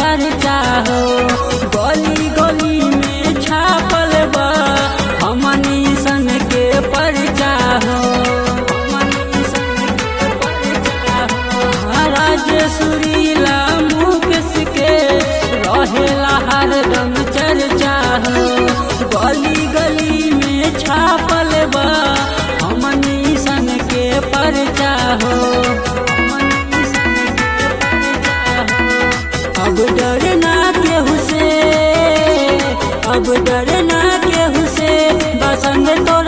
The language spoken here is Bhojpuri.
चर्चा हो गली गली में छापल बा हमनी सन के परचा हो हमनी सन के परचा हो महाराज सुरीला मुकेश के रहेला हरदम चर्चा हो गली गली में छापल बा हमनी सन के परचा हो हमनी सन के परचा हो अब डरना केहू से अब डरना केहू से बसंग तो